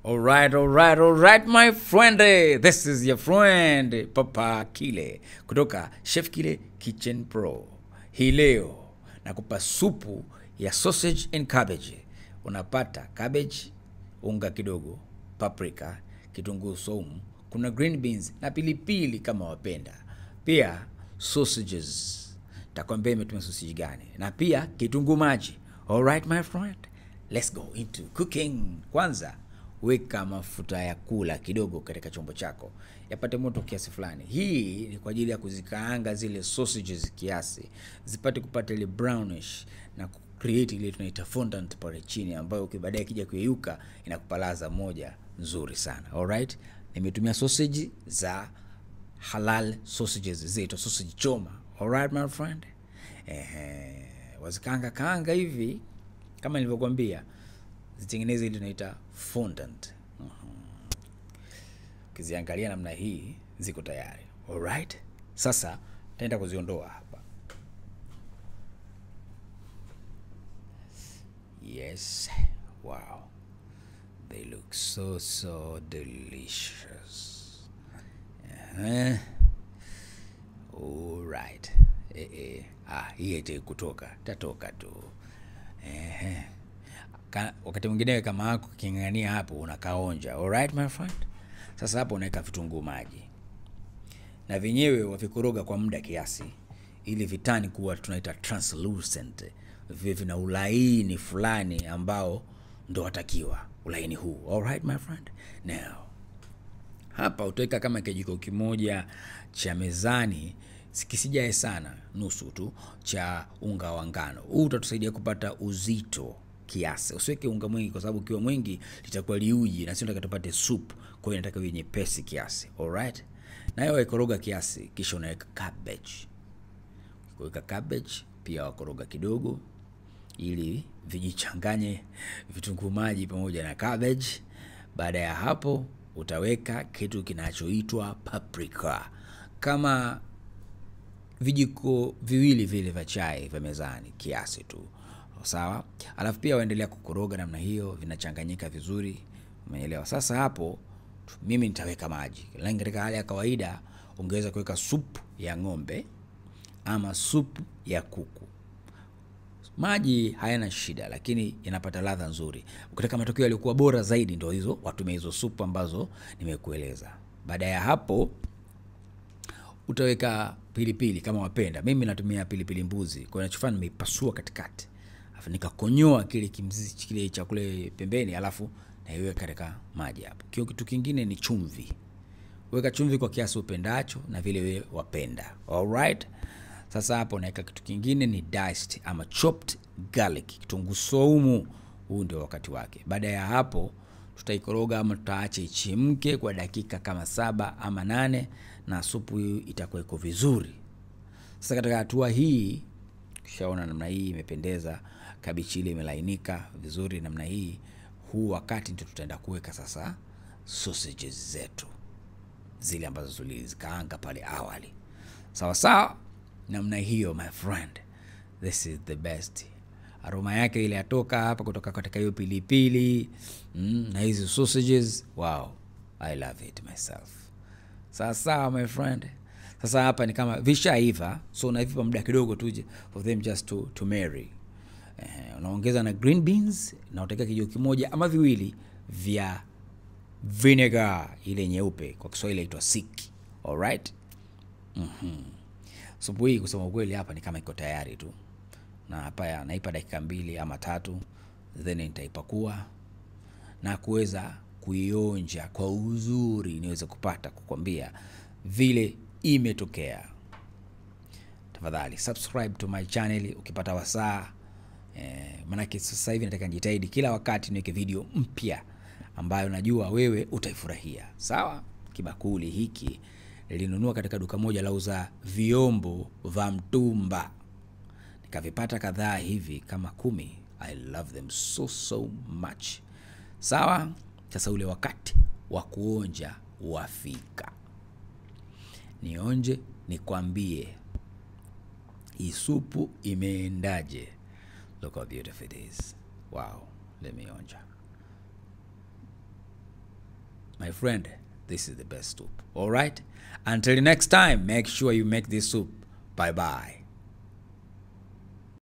Alright, alright, alright my friend. This is your friend Papa Kile kutoka Chef Kile Kitchen Pro. Hii leo nakupa supu ya sausage and cabbage. Unapata cabbage, unga kidogo, paprika, kitunguu saumu, kuna green beans na pilipili kama wapenda. Pia sausages. Takwambia imetumia sausage gani na pia kitunguu maji. Alright my friend. Let's go into cooking. Kwanza weka mafuta ya kula kidogo katika chombo chako yapate moto kiasi fulani. Hii ni kwa ajili ya kuzikaanga zile sausages kiasi zipate kupata ile brownish na create ile tunaita fondant pale chini, ambayo baadaye kija kuyeyuka inakupa ladha moja nzuri sana. Alright, nimetumia sausage za halal sausages zetu, sausage choma. Alright my friend, ehe, wazikaanga kaanga hivi kama nilivyokuambia zitengeneze ile tunaita fondant. Ukiziangalia namna hii ziko tayari. Alright, sasa taenda kuziondoa hapa. Yes, wow, they look so so delicious. Uh-huh. Alright. Eh, eh. Ah, hii ite kutoka tatoka tu eh. Ka, wakati mwingine kama hako king'ang'ania hapo unakaonja. Alright my friend. Sasa hapo unaweka vitunguu maji na vyenyewe wavikoroga kwa muda kiasi, ili vitani kuwa tunaita translucent, viwe vina ulaini fulani ambao ndo watakiwa ulaini huu. Alright my friend. Now hapa utaweka kama kijiko kimoja cha mezani kisijae sana, nusu tu cha unga wa ngano. Huu utatusaidia kupata uzito kiasi. Usiweke unga mwingi, kwa sababu ukiwa mwingi litakuwa liuji na sio nataka tupate soup. Kwa hiyo nataka iwe nyepesi kiasi. Alright, nayo waikoroga kiasi, kisha unaweka cabbage. Kuweka cabbage pia wakoroga kidogo, ili vijichanganye vitunguu maji pamoja na cabbage. Baada ya hapo, utaweka kitu kinachoitwa paprika kama vijiko viwili vile vya chai vya mezani kiasi tu, sawa. Alafu pia waendelea kukoroga namna hiyo, vinachanganyika vizuri, umeelewa? Sasa hapo mimi nitaweka maji, lakini katika hali ya kawaida ungeweza kuweka supu ya ng'ombe ama supu ya kuku. Maji hayana shida, lakini yanapata ladha nzuri. Ukitaka matokeo yaliyokuwa bora zaidi, ndio hizo watumia hizo supu ambazo nimekueleza. Baada ya hapo utaweka pilipili kama wapenda. Mimi natumia pilipili mbuzi, kwa hiyo nachofanya nimeipasua katikati, alafu nikakonyoa kile kimzizi kile cha kule pembeni, alafu naiweka katika maji hapo. Kio kitu kingine ni chumvi. Weka chumvi kwa kiasi upendacho na vile wewe wapenda. Alright. Sasa hapo naweka kitu kingine ni diced ama chopped garlic, kitunguu saumu. Huu ndio wakati wake. Baada ya hapo tutaikoroga ama tutaacha ichemke kwa dakika kama saba ama nane na supu hii itakuwa iko vizuri. Sasa katika hatua hii kishaona namna hii imependeza, kabichi ile imelainika vizuri namna hii. Huu wakati ndio tutaenda kuweka sasa sausages zetu zile ambazo tulizikaanga pale awali, sawa sawa, namna hiyo my friend, this is the best. Aroma yake ile yatoka hapa kutoka katika hiyo pilipili mm, na hizi sausages, wow, I love it myself. Sawa sawa my friend. Sasa hapa ni kama vishaiva, so unavipa muda kidogo tu for them just to, to marry. Eh, unaongeza na green beans na utaweka kijiko kimoja ama viwili vya vinegar ile nyeupe, kwa Kiswahili inaitwa siki. Alright. Mhm. Supu hii kusema ukweli hapa ni kama iko tayari tu, na hapa naipa dakika mbili ama tatu, then nitaipakua na kuweza kuionja kwa uzuri, niweze kupata kukwambia vile imetokea. Tafadhali subscribe to my channel ukipata wasaa eh, maanake sasa hivi nataka nijitahidi kila wakati niweke video mpya ambayo najua wewe utaifurahia. Sawa, kibakuli hiki nilinunua katika duka moja lauza vyombo vya mtumba, nikavipata kadhaa hivi kama kumi. I love them so so much. Sawa, sasa ule wakati wa kuonja wafika, nionje nikwambie hii supu imeendaje. Look how beautiful it is. Wow, let me onja. my friend this is the best soup all right until next time make sure you make this soup bye bye